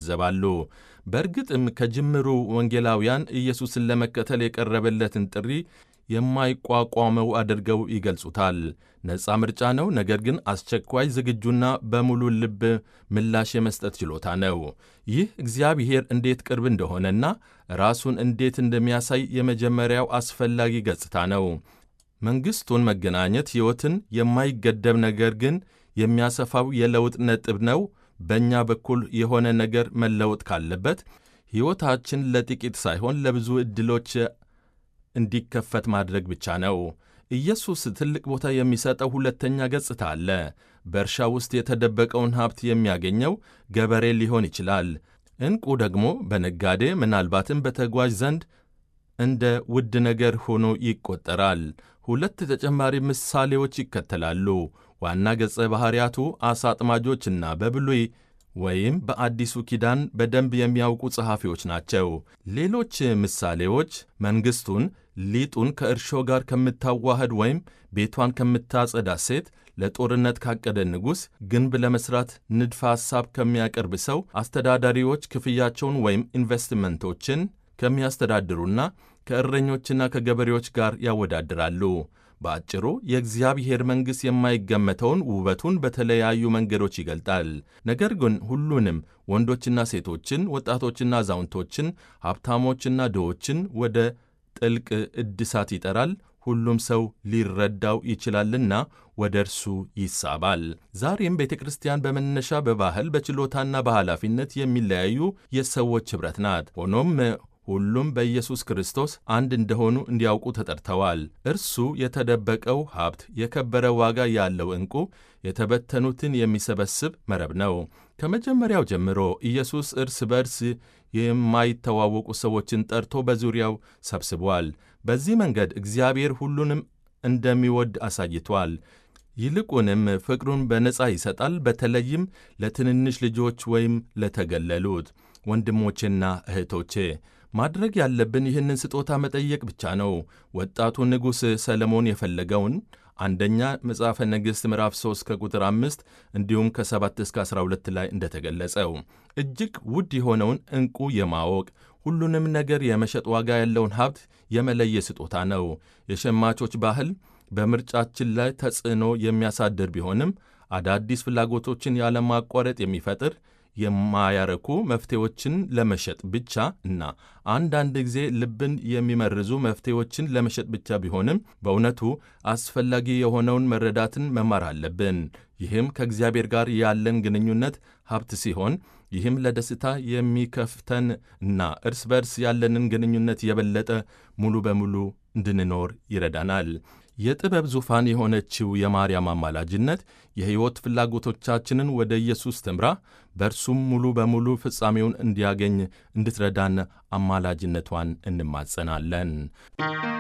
ይገነዘባሉ። በእርግጥም ከጅምሩ ወንጌላውያን ኢየሱስን ለመከተል የቀረበለትን ጥሪ የማይቋቋመው አድርገው ይገልጹታል። ነፃ ምርጫ ነው፣ ነገር ግን አስቸኳይ፣ ዝግጁና በሙሉ ልብ ምላሽ የመስጠት ችሎታ ነው። ይህ እግዚአብሔር እንዴት ቅርብ እንደሆነና ራሱን እንዴት እንደሚያሳይ የመጀመሪያው አስፈላጊ ገጽታ ነው። መንግሥቱን መገናኘት ሕይወትን የማይገደብ ነገር ግን የሚያሰፋው የለውጥ ነጥብ ነው። በእኛ በኩል የሆነ ነገር መለወጥ ካለበት ሕይወታችን ለጥቂት ሳይሆን ለብዙ ዕድሎች እንዲከፈት ማድረግ ብቻ ነው። ኢየሱስ ትልቅ ቦታ የሚሰጠው ሁለተኛ ገጽታ አለ። በእርሻ ውስጥ የተደበቀውን ሀብት የሚያገኘው ገበሬ ሊሆን ይችላል። ዕንቁ ደግሞ በነጋዴ ምናልባትም በተጓዥ ዘንድ እንደ ውድ ነገር ሆኖ ይቆጠራል። ሁለት ተጨማሪ ምሳሌዎች ይከተላሉ። ዋና ገጸ ባሕርያቱ ዓሣ አጥማጆችና በብሉይ ወይም በአዲሱ ኪዳን በደንብ የሚያውቁ ጸሐፊዎች ናቸው። ሌሎች ምሳሌዎች መንግሥቱን ሊጡን ከእርሾ ጋር ከምታዋህድ ወይም ቤቷን ከምታጸዳ ሴት፣ ለጦርነት ካቀደ ንጉሥ፣ ግንብ ለመሥራት ንድፈ ሐሳብ ከሚያቀርብ ሰው፣ አስተዳዳሪዎች ክፍያቸውን ወይም ኢንቨስትመንቶችን ከሚያስተዳድሩና ከእረኞችና ከገበሬዎች ጋር ያወዳድራሉ። በአጭሩ የእግዚአብሔር መንግሥት የማይገመተውን ውበቱን በተለያዩ መንገዶች ይገልጣል። ነገር ግን ሁሉንም ወንዶችና ሴቶችን፣ ወጣቶችና አዛውንቶችን፣ ሀብታሞችና ድሆችን ወደ ጥልቅ እድሳት ይጠራል። ሁሉም ሰው ሊረዳው ይችላልና ወደ እርሱ ይሳባል። ዛሬም ቤተ ክርስቲያን በመነሻ በባህል በችሎታና በኃላፊነት የሚለያዩ የሰዎች ኅብረት ናት። ሆኖም ሁሉም በኢየሱስ ክርስቶስ አንድ እንደሆኑ እንዲያውቁ ተጠርተዋል። እርሱ የተደበቀው ሀብት፣ የከበረ ዋጋ ያለው ዕንቁ፣ የተበተኑትን የሚሰበስብ መረብ ነው። ከመጀመሪያው ጀምሮ ኢየሱስ እርስ በርስ የማይተዋወቁ ሰዎችን ጠርቶ በዙሪያው ሰብስቧል። በዚህ መንገድ እግዚአብሔር ሁሉንም እንደሚወድ አሳይቷል። ይልቁንም ፍቅሩን በነጻ ይሰጣል፣ በተለይም ለትንንሽ ልጆች ወይም ለተገለሉት ወንድሞቼና እህቶቼ ማድረግ ያለብን ይህንን ስጦታ መጠየቅ ብቻ ነው። ወጣቱ ንጉሥ ሰለሞን የፈለገውን አንደኛ መጽሐፈ ነገሥት ምዕራፍ 3 ከቁጥር 5 እንዲሁም ከ7 እስከ 12 ላይ እንደተገለጸው እጅግ ውድ የሆነውን ዕንቁ የማወቅ ሁሉንም ነገር የመሸጥ ዋጋ ያለውን ሀብት የመለየ ስጦታ ነው። የሸማቾች ባህል በምርጫችን ላይ ተጽዕኖ የሚያሳድር ቢሆንም አዳዲስ ፍላጎቶችን ያለማቋረጥ የሚፈጥር የማያረኩ መፍትሄዎችን ለመሸጥ ብቻ እና አንዳንድ ጊዜ ልብን የሚመርዙ መፍትሄዎችን ለመሸጥ ብቻ ቢሆንም በእውነቱ አስፈላጊ የሆነውን መረዳትን መማር አለብን። ይህም ከእግዚአብሔር ጋር ያለን ግንኙነት ሀብት ሲሆን ይህም ለደስታ የሚከፍተን እና እርስ በርስ ያለንን ግንኙነት የበለጠ ሙሉ በሙሉ እንድንኖር ይረዳናል። የጥበብ ዙፋን የሆነችው የማርያም አማላጅነት የሕይወት ፍላጎቶቻችንን ወደ ኢየሱስ ትምራ፣ በእርሱም ሙሉ በሙሉ ፍጻሜውን እንዲያገኝ እንድትረዳን አማላጅነቷን እንማጸናለን።